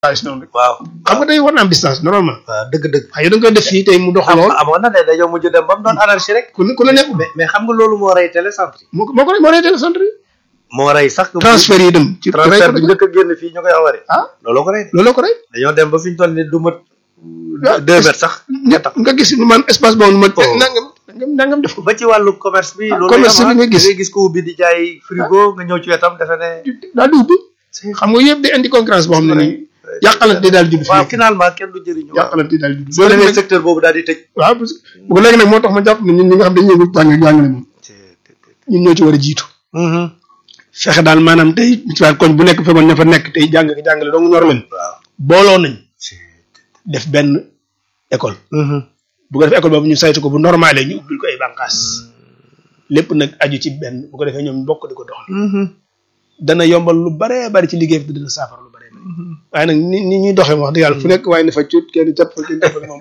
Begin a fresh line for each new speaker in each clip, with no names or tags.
distance noonu rek
waaw
xam nga day war na am distance normalement
waaw dëgg-dëgg
waaye da nga koy def fii tey mu dox
am
lool
amoon na de dañoo mujj dem ba mu doon anarchie rek
ku ne ku ne nekk
mais mais xam nga loolu moo rey télécentre yi
moo ko moo ko moo rey télécentre yi
moo rey sax
transfert yi dem ci
transfert bi njëkk a génn fii ñu koy awari
ah
looloo ko rey de
looloo ko rey
dañoo dem ba fi ñu toll ni du mat
waaw
deux mètres sax
ñett nga gis lu man espace boobu ma
Oh.
nangam nangam nangam def ko
ba ci wàllu commerce bi loolu
commerce
am,
bi nga
ah.
gis.
da ngay gis ko ubbi di jaay frigo nga ñëw ci wetam defe ne
daal di ubbi xam nga yëpp day indi concurrence boo xam ne nii yàqalante day daal di judd
waaw
fii
finalement kenn du jëriñu waaw
yàqalante day daal di judd
soo demee secteur boobu daal di tëj
waaw parce que bu ko léegi nag moo tax ma jàpp ne ñun ñi nga xam dañuy yëngu jàng ak jàngale moom ñun ñoo ci war a jiitu
Mhm.
fexe daal maanaam tey ci wàllu koñ bu nekk fekkoon ña fa nekk tey jàng ak jàngale dong ñor leen
waaw
booloo nañ def benn école
Mhm.
bu ko defee école boobu ñu saytu ko bu normalé ñu ubbil ko ay bànqaas lépp nag aju ci benn bu ko defee ñoom bokk di ko doxal
Mhm.
dana yombal lu baree bari ci liggéey bi te dina saafara lu baree bari waaye nag ni ni ñuy doxee wax dëgg yàlla fu nekk waaye ne fa cuut kenn jàpp fa kenn jàpp fa moom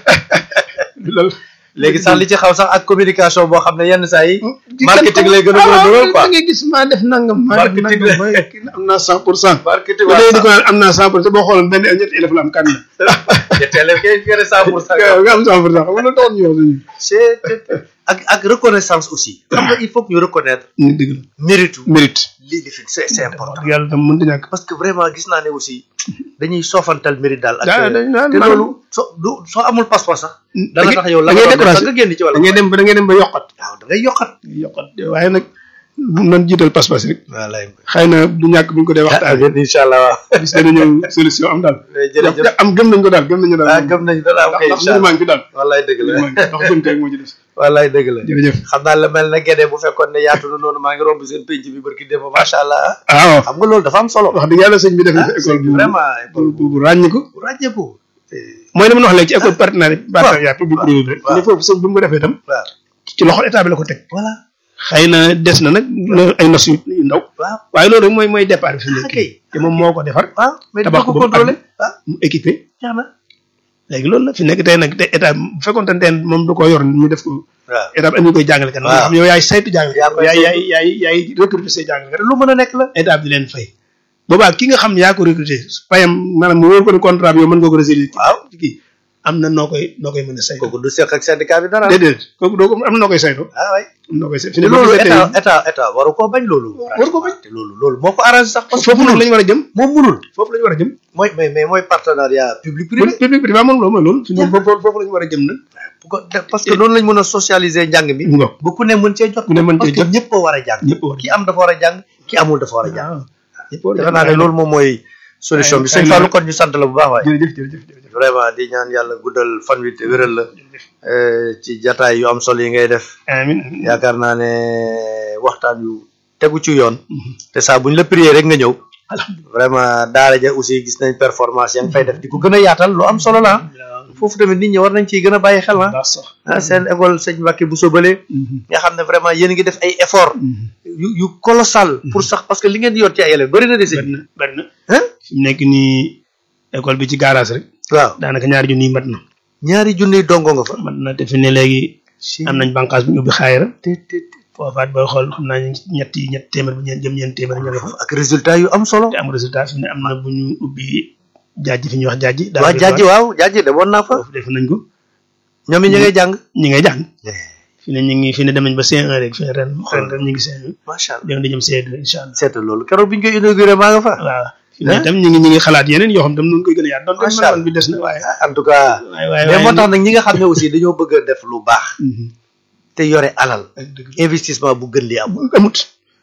loolu
léegi sax li ci xaw sax ak communication boo xam ne yenn saa yi marketing lay gën a gën a dugal quoi
da ngay gis maa def nangam maa def
Marketing
nangam
la.
ba kii am naa cent pour cent
marketing
ba léegi di ko naan am naa cent pour cent boo xooloon benn ñetti élève la am kan la
ñetteele kay gën a cent pour cent
nga am cent pour cent xam nga loolu taxoon ñu wax suñu
c'est ak ak reconnaissance aussi xam nga il faut que ñu reconnaître
ñu dëgg la
mérite
mérite
lii di fi c'est c'est
wax
important
dëgg yàlla tam mënut a ñàkk
parce que vraiment gis naa ne aussi dañuy soofantal mérite daal ak
daa dañ naan
te
maanaam-
loolu soo du soo amul passeport sax dana
da
tax yow la
ngay
nga doon def sax
découragé
nga génn ci wàllu
da ngay dem ba da ngay dem ba yokkat
waaw da ngay yokkat
yokkat waaye nag bu nan jiital pas-pas rek
wallaay
xëy na du ñàkk buñ ko dee waxtaan
incha allah waaw
bis dana ñëw solution am daal
jërëjëf
am gëm nañ ko daal gëm nañu daal
ah gëm nañu dana am kay
ndax
incha
mbir
allah
maa ngi fi daal
wallaay dëgg la
mbir maa ngi fi ndax gëm tey moo ci des
wallaay dëgg la
jërëjëf
xam naa la mel na gédé bu fekkoon ne yaatu na noonu maa ngi romb seen penc bi barki démb macha allah
waaw
xam nga loolu dafa am solo
wax dëgg yàlla sëñ bi def na fi école bu
vraiment école
bu bu ràññiku
bu ràññeeku
mooy li ma wax léegi ci école partenariat partenariat public privé rek
waaw.
ne foofu sëñ bi mu ko defee itam
waaw
ci loxo état bi la ko teg
voilà
xëy na des na nag na- ay nos yu yu ndaw
waaw
waaye loolu rek mooy mooy départ bi fi mu nekk
ok
te moom moo ko defar
waaw mais
tabax
dina ko
ko ba mu
contrôler
àgg.
ah
mu équipé
jeex na
léegi loolu la fi nekk tey nag te état bu fekkoon te teen moom du ko yor mu def ko
waaw
état bi am ñu koy jàngale kan nga
waaw.
xam yow yaay saytu jàngale
Yaa koy
yaay
saytu.
yaay yaay yaay recruter say jàngale
lu mën a nekk la
état bi di leen fay boobaa ki nga xam ne yaa ko recruter payam maanaam mu wóor ko ne contrat bi yow mën nga ko résilier
waaw
ci kii am na noo koy noo koy mën a saytu
kooku du seq ak syndicat bi dara
déedéet kooku doo ko am na noo koy saytu
ah waay
am na noo koy saytu fi
te
ne boo
loolu
gisee
état
tey
état état waru koo bañ loolu
waru ko bañ.
te loolu loolu moo ko arrangé sax parce que
foofu noonu la ñu war a jëm
moom munul
foofu la ñu war a jëm
mooy mais mais mooy partenariat public privé
public privé moom loolu mooy loolu fi ne foofu foofu la ñu war a jëm nag
bu ko def parce que noonu lañ mën a socialiser njàng mi
ngo
ba ku ne mën cee jot
ku ne mën
parce
cee
que
jot
ñëpp a war a jàng
ñëpp war a
ki am dafa war a jàng ki amul dafa war a jàng
waaw ñëpp war a
defe naa ne loolu moom mooy solution bi
xëy
sëñ
na-
Fallou kon ñu sant la bu baax waaye
jërëjëf jërëjëf jërëjëf
vraiment di ñaan yàlla guddal fan wi te wéral la eh, ci jataay yu am solo yi ngay def
amin
yaakaar naa ne waxtaan yu tegu ci yoon te saa buñ la prier rek nga ñëw vraiment daara ja aussi gis nañ performance ya nga fay def di ko gën a yaatal lu am solo la ah. foofu tamit nit ñi war nañ ciy gën a bàyyi xel ah
baax sax
ah seen école sëñ Mbacke bu sobalee nga xam ne vraiment yéen a ngi def ay effort yu yu colossal pour sax parce que li ngeen di yor ci ay élèves bëri na de sëñ
bari na bari na
hein
fi mu nekk nii école bi ci garage rek
waaw
daanaka ñaari junni yi mat na
ñaari junniy dongo nga fa
mat na te fi ne léegi am nañ bànqaas bu ñu ubbi xaayara
te te te
foofaat booy xool xam naa ñu ñetti ñetti téeméer bu ñeent jëm ñeent téeméer ña nga fa
ak résultat yu am solo
te am résultat fi ne am na bu ñu ubbi jaajji fi ñuy wax jaajji daal
waa jaaji waaw jaaji demoon naa fa
foofu def nañ ko
ñoom it ñu ngay jàng
ñi ngay jàng fi ne ñu ngi fi ne dem nañ ba C1 rek fi ne ren ren ren ñu ngi C1
macha allah
dem di jëm C2 incha allah
seetal loolu keroog bi ñu koy inauguré maa nga fa
waaw fi ne itam ñu ngi ñu ngi xalaat yeneen yoo xam tam nu koy gën a yaat donte
Macha Allah.
man bi des na waaye
en tout cas
waaye waaye
mais moo
waaye
tax nag ñi nga xam ne aussi dañoo bëgg a def lu baax
Mhm.
te yore alal
ak dëgg
investissement bu gën li amul
amut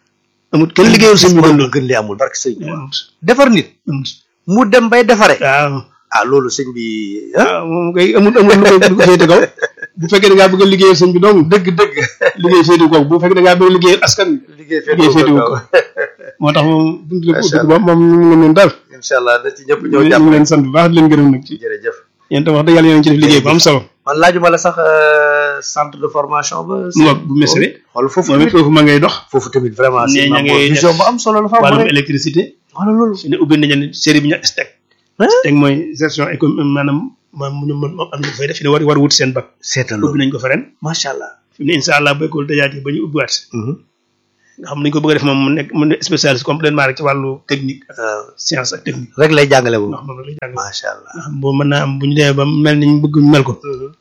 amut kenn liggéeyul sëñ bi gën
bu
loolu
gën li amul barke sëñ bi
amut
defar nit
amut
mu dem bay defare
waaw
ah loolu sëñ bi ah
waaw moom kay amut amut lu ko lu ko féete kaw bu fekkee da ngaa bëgg a liggéeyal sëñ bi dong
dëgg dëgg
liggéey féete kaw bu fekkee da ngaa bëgg a liggéeyal askan wi
liggéey
liggéey féete
féetewu
ko
ko
moo tax moom buntu la ko
Macha
ubbi ko moom ñu ngi leen daal
incha allah na ci ñëpp
ñu
ñëw
ngi
jàpp
leen sant bu baax di leen gërëm nag ci
jërëjëf
yéen tam wax dëgg yàlla yéen a ngi ci def liggéey bu am solo
man laajuma la sax euh, centre de formation ba
mu ngoog bu mesere
xool foofu
moom it
tamit
foofu ma ngay dox
foofu tamit vraiment
Nee,
si
ña
maam
ngay
vision
def
bu am solo la fa am
wàllum
rek
électricité
wala loolu
fi ne ubbi nañu ne série bi ñu STEC
Hein?
STEC mooy gestion économique maanaam maam ñu mën am ñu fay def fi ne war war wut seen bac
seetal
ubbi
loolu
nañ ko fa ren
macha allah
fi mu ne incha allah bu école tëjaatee ba ñu ubbiwaat nga xam ni ñu ko bëgg a def moom mu nekk mu nekk spécialiste complètement rek ci wàllu technique ak
waaw
science ak technique
rek lay jàngale bu
ndax moom rek la jàng
macha allah
nga xam boobu mën naa am bu ñu demee ba mel ni ñu bëgg ñu mel ko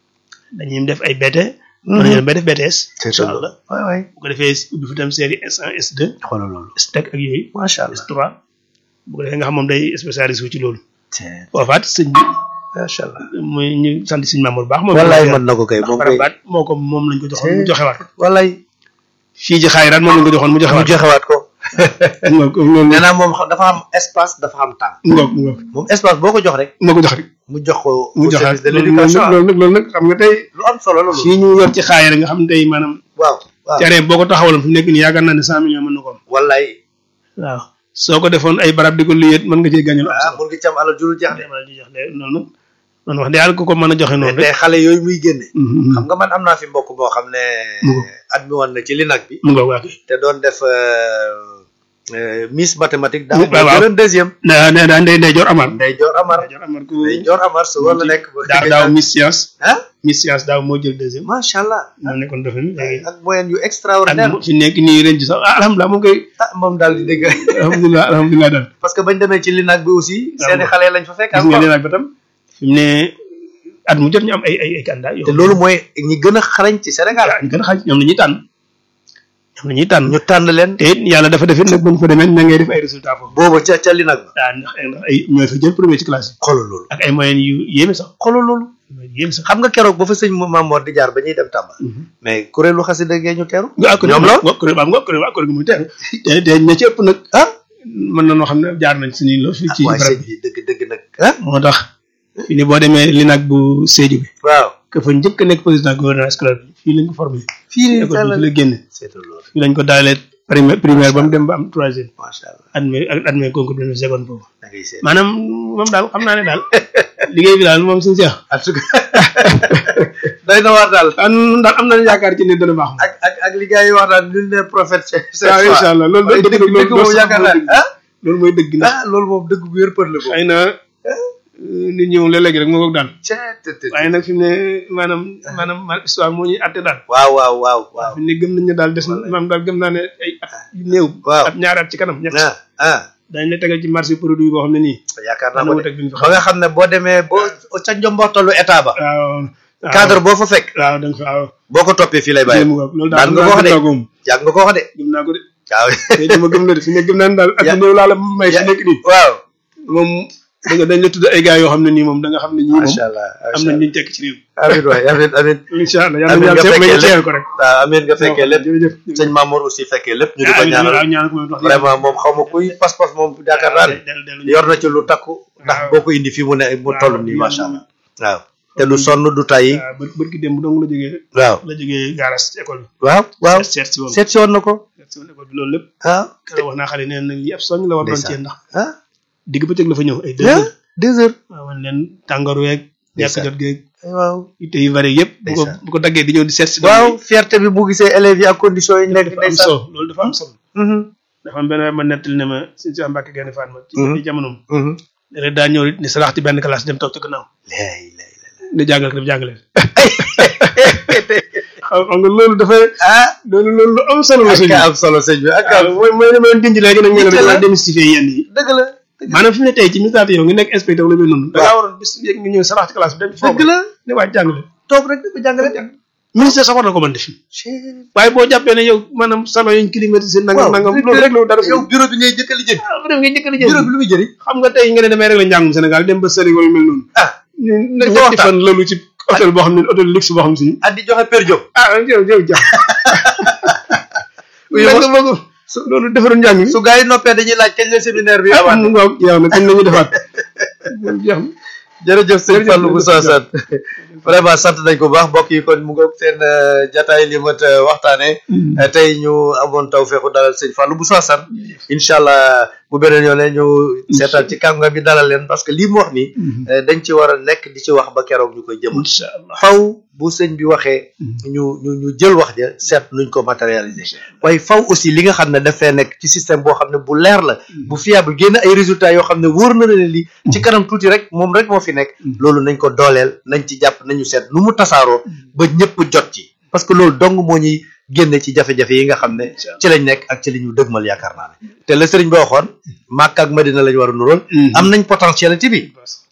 dañuy def ay BT mën nañu dem ba def BTS
c'est
incha
ça
allah
waay waay
bu ko defee ubbi fi tam série S1 S2
xoolal loolu
STEC ak yooyu
macha allah
S3 bu ko defee nga xam moom day spécialiste wu ci loolu
c'est
foofaat sëñ bi
macha allah
muy ñu sant sëñ Mamour baax moom
wallaay mën na ko kay
ndax
moom kay
barabaat moo ko moom lañ ko joxoon mu joxewaat ko
wallaay
fii ci xaayiraat moom lañ ko joxoon mu
mu
joxewaat
joxewaat ko
ko ngoog loolu
nee naa moom xam- dafa am espace dafa am temps
ngoog ngoog
moom espace boo ko jox rek
moo ko jox rek
mu jox ko
mu
au
joxaat
service de
loolu
l'éducation
nag loolu nag loolu nag xam nga tey
lu am solo la loolu
fii ñu yor ci xaayira nga xam ne tey maanaam
waaw waaw
terrain boo ko taxawaloon fi mu nekk nii yaakaar naa ne cent millions mën na ko am
wallaay
waaw soo ko defoon ay barab di ko liyet mën nga cee gàññal am
ah
solo
mun nga ci am alal juru jeex de
demal di jox de noonu noonu wax dëgg yàlla ku ko mën a joxe
mais
noonu
tey
rek
xale yooyu muy génne
Mhm.
xam nga man am naa fi mbokk boo xam ne
Mu ngo.
admis woon na ci LINAC bi
mu ngoog waa kay
te doon def euh, euh, Miss mathématique daaw
waaw,
moo
waaw.
jëloon deuxième
da da daa ndey ndey joor amar
Ndey Joor Amar
ndey joor amar ku
Ndey Joor Amar su war la nekk
daaw daaw Miss Science
ah
Miss Science daaw moo jël deuxième
macha allah
moo nekkoon dafa léegi
ak moyen yu
ak
extraordinaire
fi nekk nii ren ci sax ah alhamdulilah moom koy
ah moom daal di dégg
alhamdulilah alhamdulilah daal
parce que bañ demee ci LINAC bi aussi seeni xale lañ fa fekk
gis nga
encore
leen ak ba tam fi mu ne at mu jot ñu am ay ay ay candidat yoo
te loolu mooy ñi gën a xarañ ci Sénégal
ñu gën a xaaj ñoom la ñuy tànn ñoom la ñuy tànn
ñu tànn leen
te it yàlla dafa defit nag buñ fa demee na ngay def ay résultats foofu
booba ca ca LINAC ba
daa ndax ndax ay ñooy fa jël premier ci classe yi
xoolal loolu
ak ay moyens yu yéeme sax
xoolal loolu
moyens yu yéeme sax
xam nga keroog ba fa sëñ Mamor di jaar ba ñuy dem Tamba mais kuréelu xasida gee ñu teeru
nga ak
ñoom la
nga kuréel ba nga kuréel ba kuréel gi muy teeru te te ña ci ëpp nag
ah
mën na noo xam ne jaar nañ suñuy lo fii ci
waaye
barab
sëñ
bi
bi dëgg dëgg nag ah
moo tax fii ni boo demee li nag bu Sédhiou bi
waaw
que fa njëkk a nekk président gouvernement scolaire bi fii lañ ko formé
fii nii
école bi fi la génne
seetal loolu
fii lañ ko daalee primaire primaire ba mu dem ba am troisième
macha allah
admis ak admis concours bi def seconde foofu
da ngay seet
maanaam moom daal xam naa ne daal liggéey bi daal moom suñu seex
en tout cas doy na waar daal
ah nun daal am nañu yaakaar ci ne dana baax moom
ak ak ak li gars yi wax daal nul ne prophète c'est
waaw incha allah loolu
dëgg
dëgg
dëgg moom yaakaar naa ah
loolu mooy dëgg ndax
ah loolu moom dëgg bu wér për la ko
xëy na nit ñi moom léeg-léeg rek moo ko daan
ceet
waaye nag fi mu ne maanaam maanaam ma histoire moo ñuy atte daal
waaw waaw waaw waaw
fi mu ne gëm nañ ne daal des na maanaam daal gëm naa ne ay at yu néew
waaw
at ñaari at ci kanam ñett
ah ah
dañ la tegal ci marché produit boo xam ne nii
yaakaar naa
dana
ko
wut
de
ak bi ñu fi
ba
xam
nga xam ne boo demee boo ca njomboxtalu état ba
waaw waaw
cadre boo fa fekk
waaw da nga fa waaw
boo ko toppee fii lay bàyyi
jéem nga loolu
daan
daal
nga ko wax de.
naa ko moom
yàgg nga ko wax de
gëm naa ko de
waaw
te dama gëm la de fi ne gëm naa ne daal at
Ya-
yu néew laa la may fi
ya-
nekk nii
waaw
moom da nga dañ la tudd ay gars yoo xam ne nii moom da nga xam ne ñii moom
macha allah
am nañ liñ tekk ci réew
amin waay amin amin
incha allah yàlla
Amiin,
na
nga
yàlla may
fekkee
ñu teel ko rek
waaw amin nga fekkee lépp
jërëjëf
sëñ Mamour aussi fekkee lépp ñu di ko
amiin
ñaanal
waaw ñaanal ko moom wax
vraiment moom xaw ma kuy pas-pas moom yaakaar naa ne
dellu dellu
yor na ci lu takku ndax
waaw.
boo ko indi fii mu ne mu
waaw,
toll nii
yàlla
macha
na-
allah waaw te du sonn du tàyyi
waaw bër bërki démb dong la jógee
waaw
la jógee garas ci école bi
waaw waaw
seet seet si woon
seet si woon na ko
seet si woon école bi loolu lépp
ah
keroog wax naa xale nee na lii ab soñ la war doon
Ndeysaan.
cee ndax
ah
digg bëccëg la fa ñëw ay deux
ah
heures
deux heures
waaw man leen tàngoor weeg ñàkk
Ndeysaan.
jot geeg
waaw
itte yu bari yëpp bu ko
Ndeysaan.
bu ko daggee di ñëw di seet si
waaw fierté bi bu gisee élèves yi ak conditions yi nekk
dafa am
ndeysaan
solo loolu dafa am solo
Mhm,
dafa am benn waay ma nettali ne ma suñu si Mbàkke Gaynde Fatma ci
Mhm.
ci jamonoom
mhm.
léeg daa ñëw ni salax ci benn classe dem toog ci gannaaw
lay lay lay
di jàngal ko def jàngale xam xam nga loolu dafay
ah
loolu loolu lu am solo la sëñ
ak
bi
am solo sëñ bi ak
waaw
am
mooy mooy li ma leen dindi léegi nag ñu ne
Yitte la.
dafa démystifier yenn yi
dëgg la dëgg
maanaam fi mu ne tey ci misaal yow nga nekk inspecteur la mel noonu da ngaa
Waaw.
waroon bis yéeg nga ñëw salax ci classe bi dem
dëgg la
ne waaj jàngale
toog rek di ko jàngale
ministère sax war na ko mën def waaye boo jàppee ne yow maanaam salon yuñ climatisé nangam nangam loolu rek loolu dara
yow bureau bi ngay jëkk a lijjanti
ah vraiment nga njëkk a
bureau bi lu muy jëriñ
xam nga tey nga ne damay rek la njàngum Sénégal dem ba sëri wala mel noonu
ah
ñu ne
Dafa
ñetti
waxtaan.
fan loolu ci hôtel boo xam ne hôtel luxe boo xam si
at di joxe per job
ah yow yow jàpp
yow
nga bëgg loolu defaroon njàng mi
su gars yi noppee dañuy laaj kañ la séminaire bi
ah
amaat
mu ngoog yow nag kañ la ñu defaat jeex na
jërëjëf sëñ
Jërëjëf,
Fallou Moussa
jërëjëf.
Sane vraiment sant nañ ko bu baax mbokk yi kon mu ngoog seen euh, jataay li mat euh, waxtaane Euh, tey ñu amoon taw feexu dalal sëñ Fallou Moussa Sane incha allah bu beneen yoon ñu seetaan ci kàngam bi dalal leen parce que lii mu wax nii euh, dañ ci war a nekk di ci wax ba keroog ñu koy jëmal
incha allah
faw bu sëñ bi waxee ñu ñu ñu jël wax ja seet nuñ ko matérialiser waaye faw aussi li nga xam ne dafay nekk ci système boo xam ne bu leer la bu fiable génn ay résultats yoo xam ne wóor na leen lii ci kanam tuuti rek moom rek moo fi nekk loolu nañ ko dooleel nañ ci jàpp nañu seet nu mu tasaaroo ba ñëpp jot ci parce que loolu dong moo ñuy génne ci jafe-jafe yi nga xam ne ci lañ nekk ak ci li ñu dëgmal yaakaar naa ne te la sëriñ bi waxoon Màkka ak Madina lañ war a nurool am nañ potentialité bi